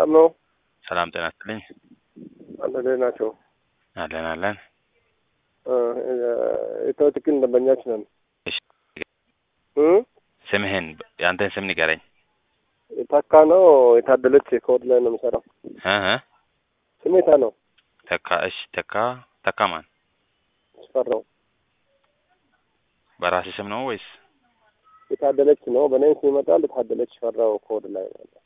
ሰላም ነው? ሰላም ጤና ይስጥልኝ። አንተ እንዴት ናቸው? አለን አለን። ኢትዮ ቴክን ደንበኛች ነን። እሺ፣ እ ስምህን የአንተን ስም ንገረኝ። ታካ ነው የታደለች ከወድ ላይ ነው የምሰራው። እ እ ስሜታ ነው ተካ። እሺ፣ ተካ ተካ ማን? ስፈራው በራሴ ስም ነው ወይስ? የታደለች ነው። በእኔ ስም ይመጣል። የታደለች ፈራው ከወድ ላይ ነው ያለው።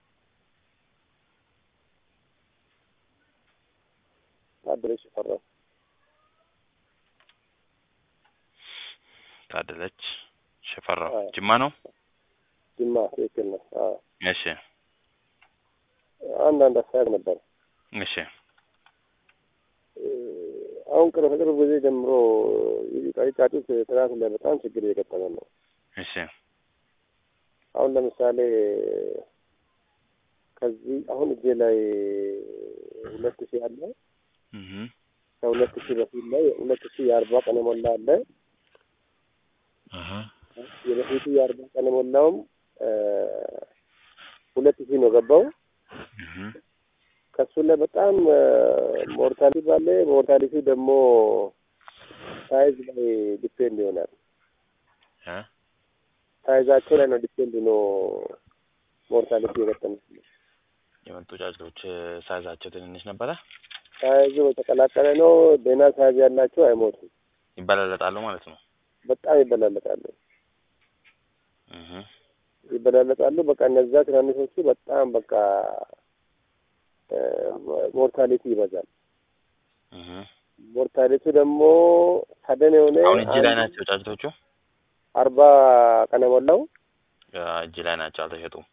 ታደለች ፈራው ታደለች ሽፈራው አዎ። ጅማ ነው። ጅማ ትክክል ነው። አዎ እሺ አንዳንድ አስተያየት ነበር። እሺ እ፣ አሁን ቅርብ ከቅርብ ጊዜ ጀምሮ ጫጩት ጥራት ላይ በጣም ችግር እየገጠመ ነው። እሺ አሁን ለምሳሌ ከዚህ አሁን እጄ ላይ ሁለት ሺህ አለ። እህ ከሁለት ሺህ በፊት ላይ ሁለት ሺህ የአርባ ቀን የሞላ አለ። እህ የበፊቱ የአርባ ቀን የሞላውም እ፣ ሁለት ሺህ ነው ገባው። እህ ከሱ ላይ በጣም ሞርታሊቲ ባለ ሞርታሊቲ ደግሞ ሳይዝ ላይ ዲፔንድ ይሆናል። እ ሳይዛቸው ላይ ነው ዲፔንድ ነው ሞርታሊቲ የገጠመ የመጡ ጫጩቶች ሳይዛቸው ትንንሽ ነበረ። ሳይዙ የተቀላቀለ ነው። ደህና ሳይዝ ያላቸው አይሞቱም። ይበላለጣሉ ማለት ነው። በጣም ይበላለጣሉ እህ ይበላለጣሉ። በቃ እነዛ ትናንሾቹ በጣም በቃ ሞርታሊቲ ይበዛል። እህ ሞርታሊቲ ደግሞ ሰደን የሆነ አሁን እጅ ላይ አንድ ናቸው ጫጩቶቹ። አርባ ቀን የሞላው እጅ ላይ ናቸው፣ አልተሸጡም።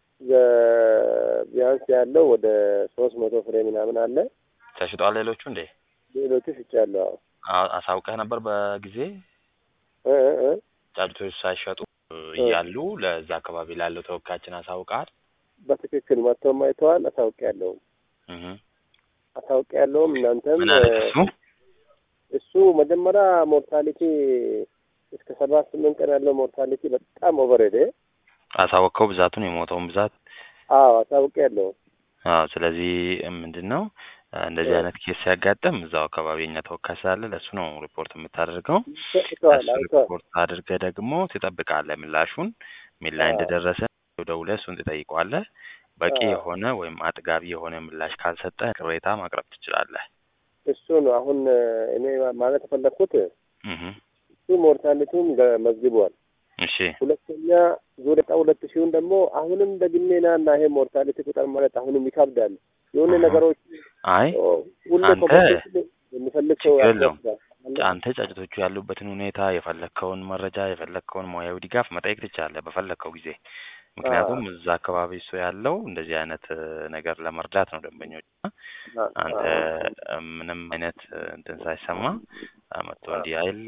ዘ- ቢያንስ ያለው ወደ ሶስት መቶ ፍሬ ምናምን አለ። ተሽጧል። ሌሎቹ እንዴ ሌሎቹ ሽጫለሁ። አ- አሳውቀህ ነበር በጊዜ እ እ እ ጫጩቶች ሳይሸጡ እያሉ ለዛ አካባቢ ላለው ተወካያችን አሳውቀሃል? በትክክል መጥተውም አይተዋል። አሳውቅ ያለውም እህ አሳውቅ ያለውም እናንተም ምን አለ እሱ? እሱ መጀመሪያ ሞርታሊቲ እስከ ሰባት ስምንት ቀን ያለው ሞርታሊቲ በጣም ኦቨር ሄደ። አሳወቅከው ብዛቱን የሞተውን ብዛት? አዎ አሳውቅ ያለው አዎ። ስለዚህ ምንድን ነው እንደዚህ እ። አይነት ኬስ ሲያጋጥም እዛው አካባቢ የኛ ተወካይ ስላለ ለእሱ ነው ሪፖርት የምታደርገው። አይተዋል እሱ አይተዋል። ሪፖርት አድርገህ ደግሞ ትጠብቃለህ ምላሹን ምን ላይ አዎ። እንደደረሰ ደውለህ እሱን ትጠይቀዋለህ። በቂ አዎ። የሆነ ወይም አጥጋቢ የሆነ ምላሽ ካልሰጠ ቅሬታ ማቅረብ ትችላለህ። እሱ ነው አሁን እኔ ማለት የፈለግኩት እህ እሱ ሞርታሊቲውን ገ- መዝግቧል። እሺ ሁለተኛ ዙር ዕጣ ሁለት ሺውን ደግሞ አሁንም ደግሜ ና እና ይሄ ሞርታሊቲ ቁጥር ማለት አሁንም ይከብዳል። የሆነ አሃ። ነገሮች አይ ኦ፣ ሁሌ አንተ ኮምፒቲሽን የሚፈልግ ሰው ችግር የለውም። ያስፈልጋል። አንተ ጫጭቶቹ ያሉበትን ሁኔታ የፈለግከውን መረጃ የፈለግከውን ሙያዊ ድጋፍ መጠየቅ ትችላለህ በፈለግከው ጊዜ። ምክንያቱም እዛ አካባቢ እሱ ያለው እንደዚህ አይነት እ, ነገር ለመርዳት ነው ደንበኞች አ- አንተ አ- እ, ምንም አይነት እ, እንትን ሳይሰማ አ, መጥቶ እንዲህ አይለ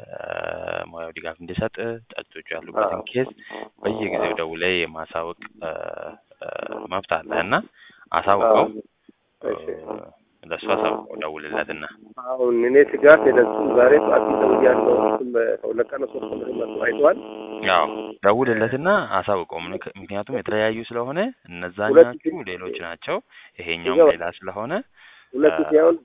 ሙያዊ ድጋፍ እንዲሰጥ ጫጭቶቹ ያሉበትን ኬዝ በየጊዜው ደውለህ የማሳወቅ እ, እ, መብት አለህ እና አሳውቀው እ, እሺ። ለእሱ አሳውቀው ደውልለትና አሁን እኔ ስጋት የለሱ ዛሬ ጠዋት ደውያለሁ። እሱም ከሁለት ቀን ሶስት ቀን መጥቶ አይተዋል። ያው ደውልለትና አሳውቀው። ምክ- ምክንያቱም የተለያዩ ስለሆነ ሁለት እነዛኞቹ ሺህ- ሌሎች ናቸው፣ ይሄኛውም ይገባል። ሌላ ስለሆነ ሁለት አ- ሺህ አሁን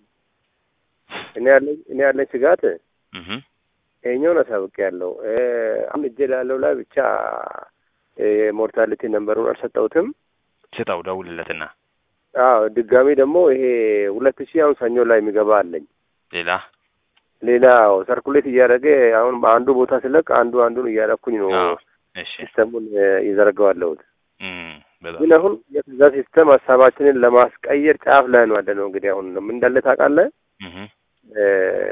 እኔ ያለኝ እኔ ያለኝ ስጋት እህ ይሄኛውን አሳውቅ ያለው አሁን እጄ ላለው ላይ ብቻ የሞርታሊቲ ነንበሩን አልሰጠሁትም። ስጠው፣ ደውልለትና አዎ ድጋሚ ደግሞ ይሄ ሁለት ሺህ አሁን ሰኞ ላይ የሚገባ አለኝ። ሌላ ሌላ ሰርኩሌት እያደረገ አሁን በአንዱ ቦታ ስለቅ አንዱ አንዱን እያደረኩኝ ነው አዎ፣ እሺ ሲስተሙን እየዘረጋዋለሁት። እም በጣም ግን አሁን የዛ ሲስተም ሀሳባችንን ለማስቀየር ጫፍ ላይ ነው ያለ ነው። እንግዲህ አሁን ምን እንዳለ ታውቃለህ? እህ እ፣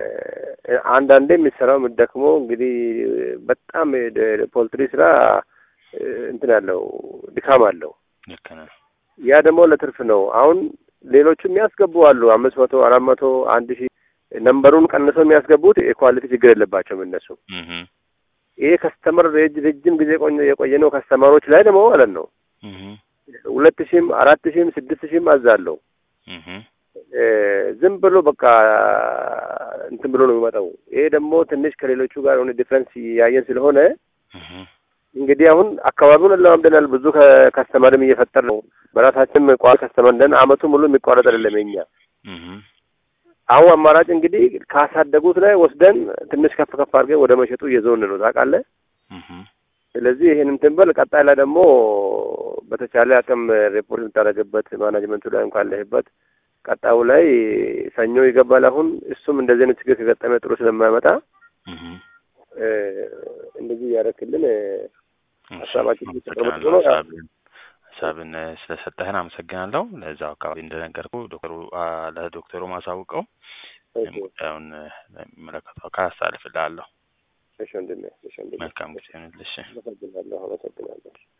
አንዳንዴ የሚሰራው የምትደክመው እንግዲህ በጣም የደ- ፖልትሪ ስራ እ፣ እንትን ያለው ድካም አለው። ልክ ነህ። ያ ደግሞ ለትርፍ ነው። አሁን ሌሎቹ የሚያስገቡ አሉ አምስት መቶ አራት መቶ አንድ ሺህ ነንበሩን ቀንሰው የሚያስገቡት የኳሊቲ ችግር የለባቸውም እነሱ። እህ ይሄ ከስተመር ረጅ- ረጅም ጊዜ ቆየ- የቆየ ነው ከስተመሮች ላይ ደግሞ ማለት ነው እህ ሁለት ሺህም አራት ሺህም ስድስት ሺህም አዛለሁ እህ እ፣ ዝም ብሎ በቃ እንትን ብሎ ነው የሚመጣው። ይሄ ደግሞ ትንሽ ከሌሎቹ ጋር የሆነ ዲፍረንስ ያየን ስለሆነ እህ እንግዲህ አሁን አካባቢውን እንለማምደናል። ብዙ ከስተመርም እየፈጠር ነው። በራሳችን ቋሚ ከስተመር እንደን አመቱ ሙሉ የሚቋረጥ አይደለም የኛ እህ አሁን አማራጭ እንግዲህ ካሳደጉት ላይ ወስደን ትንሽ ከፍ ከፍ አድርገን ወደ መሸጡ እየዞን ነው ታውቃለህ። እህ ስለዚህ ይህን እንትን በል ቀጣይ ላይ ደግሞ በተቻለ አቅም ሪፖርት የምታደርግበት ማናጅመንቱ ላይ እንኳን ካለህበት ቀጣዩ ላይ ሰኞ ይገባል። አሁን እሱም እንደዚህ አይነት ችግር ከገጠመ ጥሩ ስለማያመጣ እህ እ እንደዚህ እያደረክልን ሀሳባችን አመሰግናለሁ። እየተቀመጡ ነው። ሀሳብን ሀሳብን ስለሰጠህን አመሰግናለሁ። ለዛው አካባቢ እንደነገርኩ ዶክተሩ አ ለዶክተሩ ማሳውቀው እሺ ጉዳዩን ለሚመለከተው አካል አስተላልፍልሃለሁ። እሺ ወንድሜ፣ እሺ ወንድሜ፣ መልካም ጊዜ ይሁንልሽ። አመሰግናለሁ፣ አመሰግናለሁ።